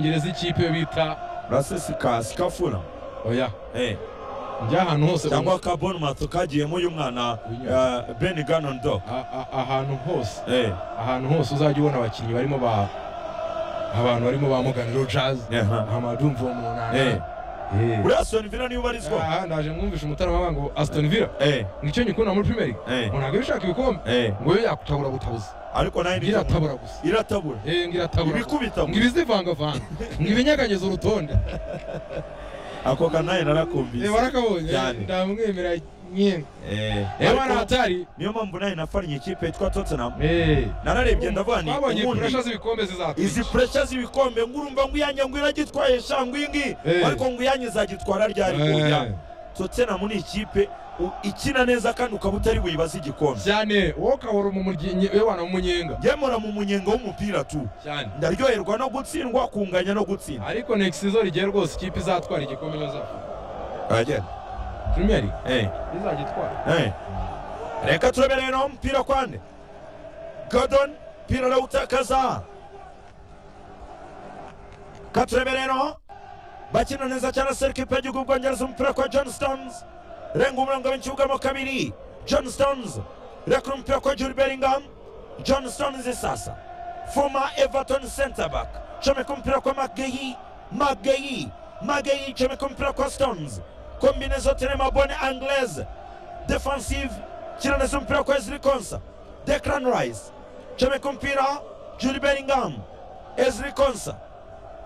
ngereza ikipe bita rasesika fura oya eh, njya ahantu hose cyangwa kaboni mato kagiyemo uyu mwana Uyu. eh, beni ganondo a- a- ahantu hose Eh, ahantu hose uzajya ubona abakinnyi barimo ba abantu barimo ba Morgan Rogers aha. Amadou Mvomuna Eh, uriya Aston Villa niwe ubarizwa aha ndaje mwumvisha umutarama ngo Aston Villa Eh, nicyo nyikunda muri Premier League eh, ngo ntabwo bishaka ibikombe eh. ngo yo yakutabura butabuza ariko nayo ni ngira atabura gusa iratabura eh ngira atabura gusa. ibikubita ngo ibizivangavanga ngo ibinyeganyeze urutonde ako kanaye Eh, narakumvise barakabonye Cyane. ndamwemera nyine Eh, eh ariko bana hatari niyo mpamvu nayo nafariye ikipe yitwa tottenham eh nararebye ndavuga ni twabonye ubundi pressure z'ibikombe zizatwisha izi puresha z'ibikombe ngurumva nguyange ngo iragitwaye sha ngwingi Eh. ariko nguyange izagitwara ryari Eh. kuya tottenham ni ikipe u- ikina neza kandi ukaba utari buyibaze igikombe cyane wowe ukabura umumugenyi we wana umunyenga ngemura mu munyenga w'umupira tu cyane ndaryoherwa no gutsindwa kunganya no gutsinda ariko next season rigiye rwose ikipe izatwara igikombe neza agenda premier league izagitwara reka turebe rero umupira kwande godon mpira arawutakaza ka turebe rero bakina neza cyane serikipe y'igihugu bwongereza umupira kwa johnstones renga umurongo w'ikibugamo kabiri johnstones rekura umupira kwa juri beringham johnstones sasa former everton center back comeka umupira kwa mageyi mageyi mageyi comeka umupira kwa stones kombine zote nemabone anglaise defensive kina neza umupira kwa ezri konsa declan rice comeka umupira juri beringham ezri konsa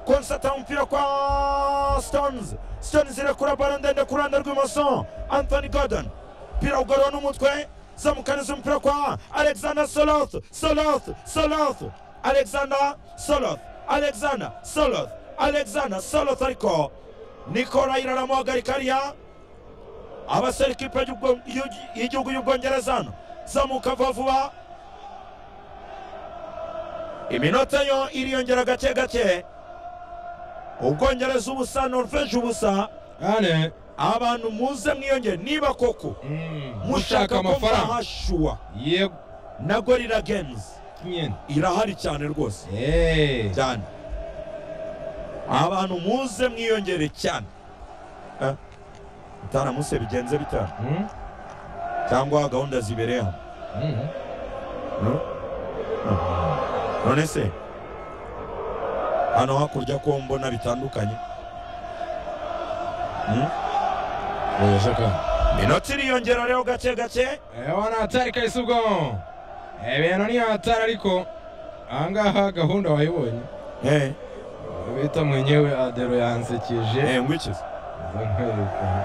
konsata umupira kwa stones stones irekura baro ndende ku ruhande rw'ibumoso anthony gordon umupira ugorora n'umutwe zamukaniza umupira kwa alexander soloth soloth soloth alexander soloth alexander soloth alexander soloth ariko nikora iraramuhagarika ariya abasore ikipe y'Ubwo- y'u- y'igihugu y'ubwongereza hano zamuka vuba vuba iminota yo iriyongera gake gake ubwongereza ubusa norvege ubusa cyane abantu muze mwiyongere niba koko Mm, mushaka ko mwahashuwa yego na gorira games nyine irahari cyane rwose eh cyane abantu muze mwiyongere cyane Eh, utaramuse bigenze bitanu Mm, cyangwa gahunda zibereye hano mm. No? No. none se hano hakurya ko mbona bitandukanye Hmm? oya saka minota iriyongera rero gake gake eh wana hatari kahise ubwo ibintu ni hatari ariko ahangaha gahunda wayibonye Eh, bita mwenyewe adero yansekeje eh, ngwikize Nza nkwereka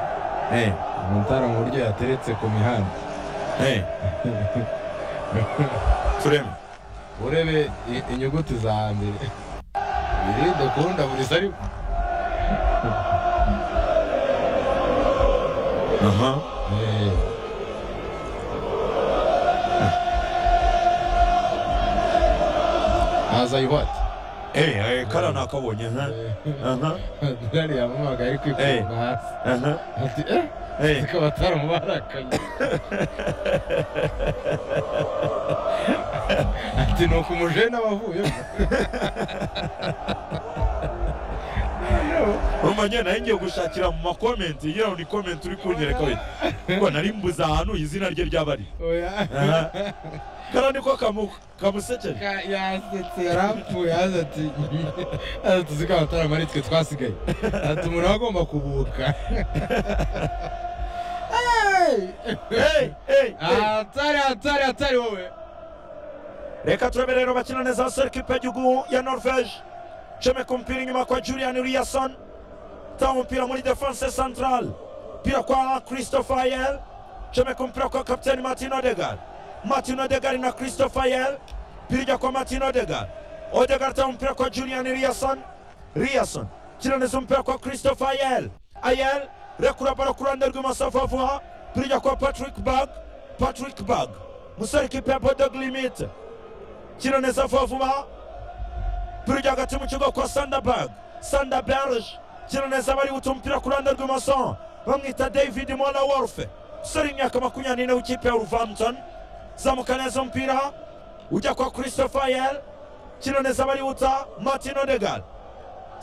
Eh, umutara mu buryo yateretse ku mihanda eh. tureme urebe i- inyuguti za mbere birinde kuwunda buri sari aha Eh, aza yuhati Eh, eh, kara nakabonye ha aha ntariya mumaga ari Eh. kwikunda hasi aha ati eh eh zikaba ataramubarakanye ati ni ukumujene aba avuyemo umanye nayo ngiye gushakira mu makomenti yewe ni komenti uri kunyereka we ngo nari mbuze ahantu izina rye ryabari oya aha kara niko kamu kamusekeje Ka- yasetse yarapfuye yaza ati yaza ati zikaba ataramaritswe twasigaye ati umuntu aba agomba kubuka Hey! Hey, hey, hey. hatari hatari hatari wowe reka turebe rero bakina neza abasore kipe y'igihugu ya norvege comeka umupira inyuma kwa julian riyason tanga umupira muri defense central umupira kwa christopher yel comeka umupira kwa kapiteni martin odegar martin odegar na christopher yel mpira ijya kwa martin odegar odegar tanga umupira kwa julian riyason riyason kina neza umupira kwa christopher yel ayel rekura baro ku ruhande rw'imoso vuba vuba mpira ijya kwa patrick bag patrick bag musore kipe ya bodog limite kino neza vuba vuba turujya hagati mu kigo kwa sandaberg sandaberge kino neza bari guta umupira ku ruhande rw'imoso bamwita david mona wolfe umusore w'imyaka makumyabiri n'ine w'ikipe ya ruvampton zamuka neza umupira ujya kwa christopher yel kino neza bari guta martin odegal